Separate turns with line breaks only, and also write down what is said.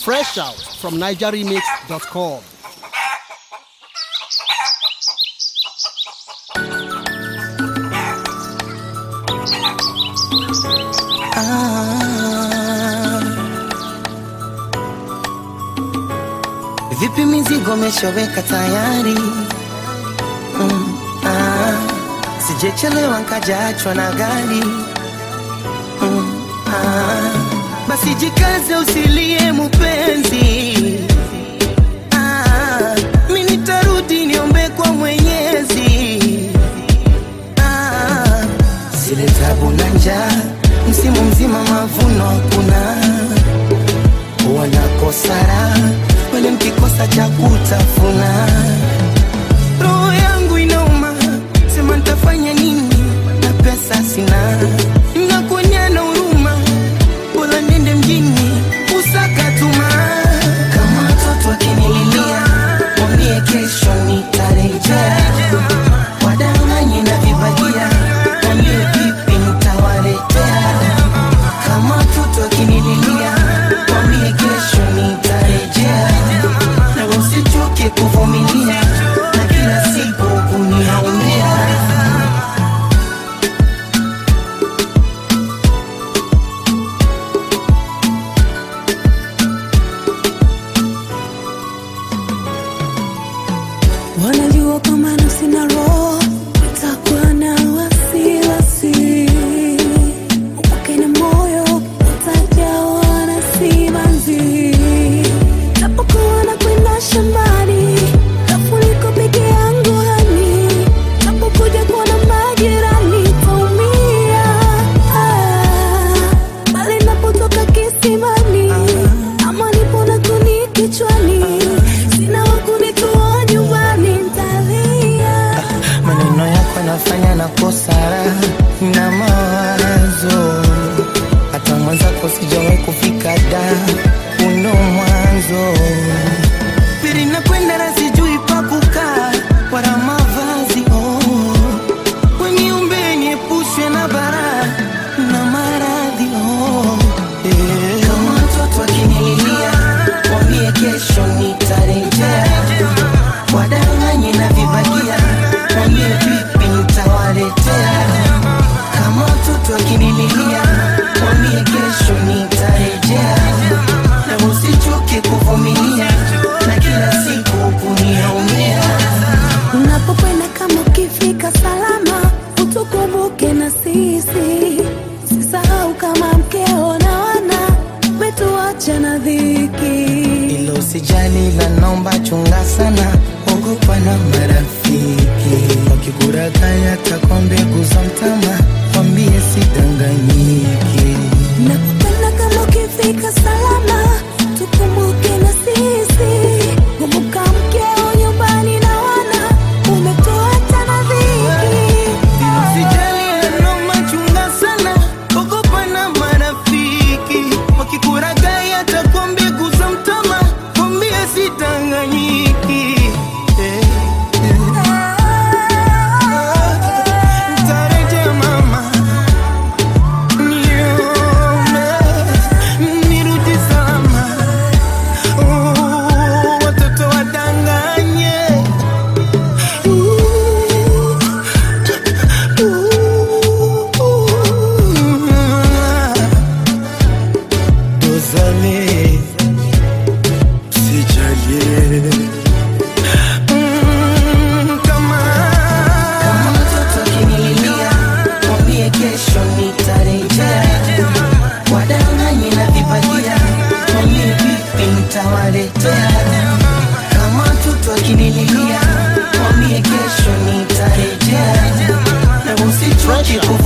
Fresh out from NigerRemix.com.
Vipi mizigo meshaweka tayari? Mm, ah, sijechelewa nkajaachwa na gari. Mm, ah, basi jikaze usilie mupenzi. Ah, mi nitarudi niombe kwa Mwenyezi. Ah, zile tabu na njaa, msimu mzima mavuno hakuna wanakosara wale mkikosa cha kutafuna. Roho yangu inauma, sema nitafanya nini na pesa sina, nakuonya na huruma, bora nende mjini usaka tuma. Kama watoto wakinililia, mwambie kesho nitarejea, wadanganye na vibagia, mwambie vipi nitawaletea kama watoto wakinililia, mwambie kesho nitarejea, na usichoke kuvumilia na kila siku kuniaumia.
Wanajua kama nafsi na roho itakuwa na wasiwasi, upake na moyo utajawa na simanzi. Napokuwa nakwenda shambani, kafuniko peke yangu hani, napokuja kuona majirani taumia. Ah, bali napotoka kisimani, ama nipo na kuni kichwani, sina wa kunitoa nyumbani, ntalia.
Maneno yako yanafanya na kosara na mawazo, hata mwenzako sijawahi kufika da uno mwanzo pili nakwenda na sijui pa kukaa wala mavazi oh. Weniumbe niepushwe na bara na maradhi oh. eh. Kama watoto wakinililia, mwambie kesho nitarejea, wadanganye na vibagia, mwambie vipi nitawaletea. Kama watoto wakinililia, mwambie kesho nitarejea, na usichoke kuvumilia na kila siku kuniaumia.
Unapokwenda kama ukifika salama, utukumbuke na sisi. Usisahau kama mkeo na wana umetuacha na dhiki.
Ilo usijali la naomba chunga sana, ogopa na marafiki wakikurakaya takwa mbegu za mtama, wambie sidanganyiki.
Unapokwenda kama ukifika salama, tukumbuke na sisi. Kumbuka mkeo nyumbani na wana umetuacha na dhiki.
Usijali naomba chunga sana, ogopa na marafiki wakikurakaya takwa mbegu za mtama, wambie sidanganyiki. Eh, eh. Nitarejea mama Nione, nirudi salama. Oh, watoto wadanganye. Dozane, sijalie. Mm, kama kama mtoto akinililia, mwambie kesho nitarejea. Wadanganye na vibagia, mwambie vipi nitawaletea. Kama mtoto akinililia, mwambie kesho nitarejea. Na usichoke